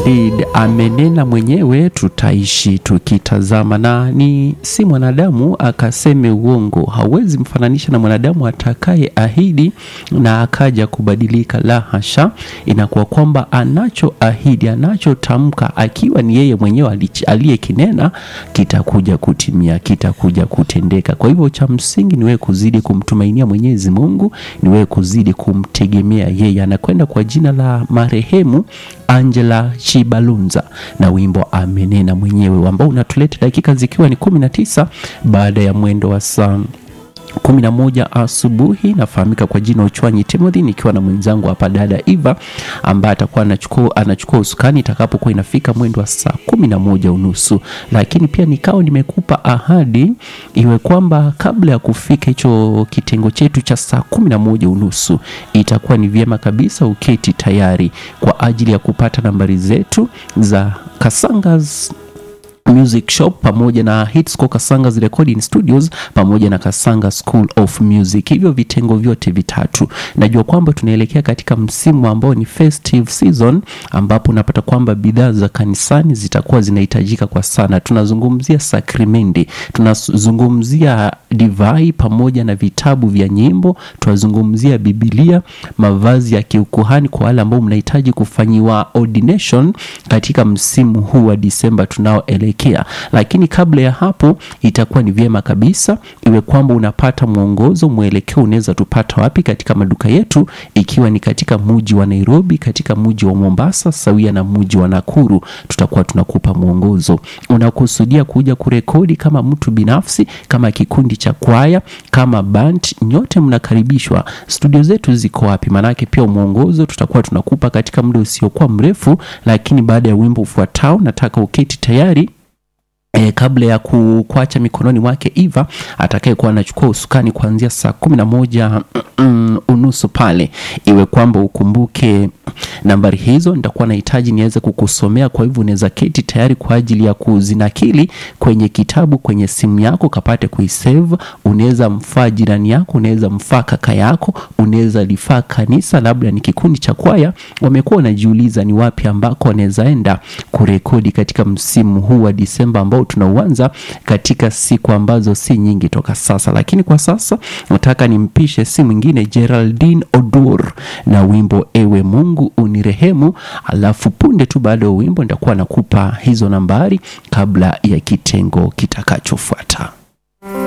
indeed amenena mwenyewe, tutaishi tukitazama. Na ni si mwanadamu akaseme uongo, hauwezi mfananisha na mwanadamu atakaye ahidi na akaja kubadilika. La hasha, inakuwa kwamba anachoahidi, anachotamka, akiwa ni yeye mwenyewe aliyekinena, kitakuja kutimia, kitakuja kutendeka. Kwa hivyo cha msingi ni wewe kuzidi kumtumainia Mwenyezi Mungu, ni wewe kuzidi kumtegemea yeye. Anakwenda kwa jina la marehemu Angela Chibalunza na wimbo amenena mwenyewe ambao unatuleta dakika zikiwa ni kumi na tisa baada ya mwendo wa saa kumi na moja asubuhi. Nafahamika kwa jina Uchwanyi Timothy, nikiwa na mwenzangu hapa dada Eva ambaye atakuwa anachukua anachukua usukani itakapokuwa inafika mwendo wa saa kumi na moja unusu. Lakini pia nikawa nimekupa ahadi iwe kwamba kabla ya kufika hicho kitengo chetu cha saa kumi na moja unusu itakuwa ni vyema kabisa uketi tayari kwa ajili ya kupata nambari zetu za Kasangas Music Shop pamoja na Hitsco Kasanga's Recording Studios pamoja na Kasanga School of Music. Hivyo vitengo vyote vitatu, najua kwamba tunaelekea katika msimu ambao ni festive season, ambapo unapata kwamba bidhaa za kanisani zitakuwa zinahitajika kwa sana. Tunazungumzia sakramenti, tunazungumzia divai pamoja na vitabu vya nyimbo, tunazungumzia Biblia, mavazi ya kiukuhani kwa wale ambao mnahitaji kufanyiwa ordination katika msimu huu wa Disemba tunaoelekea lakini kabla ya hapo itakuwa ni vyema kabisa iwe kwamba unapata mwongozo mwelekeo, unaweza tupata wapi katika maduka yetu, ikiwa ni katika muji wa Nairobi, katika muji wa Mombasa sawia na muji wa Nakuru, tutakuwa tunakupa mwongozo. Unakusudia kuja kurekodi kama mtu binafsi, kama kikundi cha kwaya, kama band, nyote mnakaribishwa. Studio zetu ziko wapi? Maanake pia mwongozo tutakuwa tunakupa katika muda usiokuwa mrefu, lakini baada ya wimbo ufuatao, nataka uketi tayari E, kabla ya kuacha mikononi mwake Eva atakayekuwa anachukua usukani kuanzia saa kumi na moja mm, unusu pale, iwe kwamba ukumbuke nambari hizo, nitakuwa nahitaji niweze kukusomea. Kwa hivyo unaweza keti tayari kwa ajili ya kuzinakili kwenye kitabu, kwenye simu yako kapate kuisave. Unaweza mfaa jirani yako, unaweza mfaa kaka yako, unaweza lifaa kanisa, labda ni kikundi cha kwaya. Wamekuwa wanajiuliza ni wapi ambako wanaweza enda kurekodi katika msimu huu wa Disemba ambao tunauanza katika siku ambazo si nyingi toka sasa, lakini kwa sasa nataka nimpishe si mwingine Geraldine Odur na wimbo ewe Mungu unirehemu. Alafu punde tu baada ya wimbo nitakuwa nakupa hizo nambari kabla ya kitengo kitakachofuata.